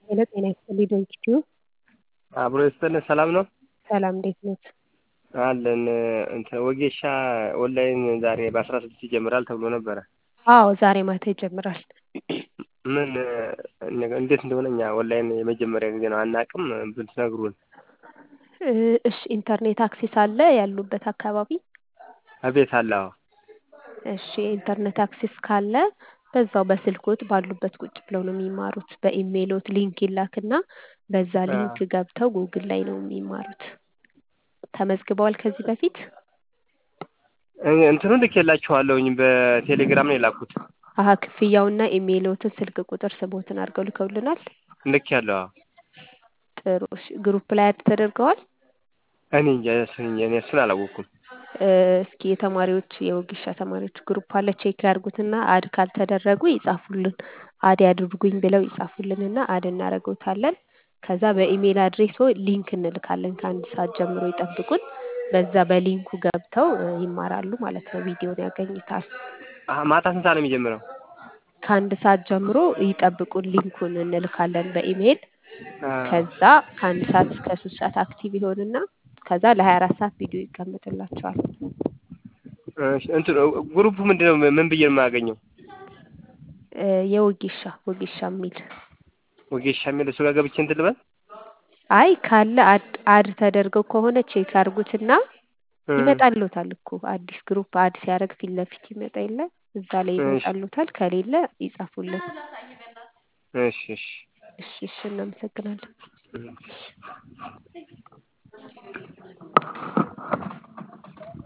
ሄሎ ጤና ይስጥልኝ ዶንኪቲዩ አብሮ ይስጥልን ሰላም ነው ሰላም እንዴት ኖት? አለን እንትን ወጌሻ ኦንላይን ዛሬ በአስራ ስድስት ይጀምራል ተብሎ ነበረ። አዎ ዛሬ ማታ ይጀምራል። ምን እንዴት እንደሆነ እኛ ኦንላይን የመጀመሪያ ጊዜ ነው አናውቅም ብትነግሩን። እ እሺ ኢንተርኔት አክሴስ አለ ያሉበት አካባቢ? አቤት አለ አዎ። እሺ ኢንተርኔት አክሴስ ካለ በዛው በስልክዎት ባሉበት ቁጭ ብለው ነው የሚማሩት። በኢሜይልዎት ሊንክ ይላክና በዛ ሊንክ ገብተው ጉግል ላይ ነው የሚማሩት። ተመዝግበዋል ከዚህ በፊት? እንትኑን ልኬላችኋለሁኝ በቴሌግራም ነው የላኩት። አሀ ክፍያውና ኢሜይልዎትን ስልክ ቁጥር ስምዎትን አድርገው ልከውልናል? ልኬያለሁ አዎ። ጥሩ እሺ ግሩፕ ላይ አድ ተደርገዋል? እኔ እንጃ እሱን እኔ እሱን አላወቅኩም። እስኪ የተማሪዎች የወጌሻ ተማሪዎች ግሩፕ አለ ቼክ ያድርጉትና አድ ካልተደረጉ ይጻፉልን። አድ ያድርጉኝ ብለው ይጻፉልንና አድ እናደርግዎታለን። ከዛ በኢሜይል አድሬስዎ ሊንክ እንልካለን ከአንድ ሰዓት ጀምሮ ይጠብቁን። በዛ በሊንኩ ገብተው ይማራሉ ማለት ነው። ቪዲዮውን ያገኙታል። አሀ ማታ ስንት ሰዓት ነው የሚጀምረው? ከአንድ ሰዓት ጀምሮ ይጠብቁን ሊንኩን እንልካለን በኢሜይል። ከዛ ከአንድ ሰዓት እስከ ሶስት ሰዓት አክቲቭ ይሆንና ከዛ ለሀያ አራት ሰዓት ቪዲዮ ይቀመጥላቸዋል። እሺ እንትን ግሩፑ ምንድነው ምን ብዬ ነው የማገኘው? የወጌሻ ወጌሻ የሚል ወጌሻ የሚል እሱ ጋር ገብቼ እንትን ልበል? አይ ካለ አድ አድ ተደርገው ከሆነ ቼክ ያድርጉትና ይመጣልዎታል እኮ አዲስ ግሩፕ አድ ሲያደርግ ፊት ለፊት ይመጣ የለ እዛ ላይ ይመጣልዎታል። ከሌለ ይጻፉልን። እሺ እሺ እሺ እሺ እናመሰግናለን።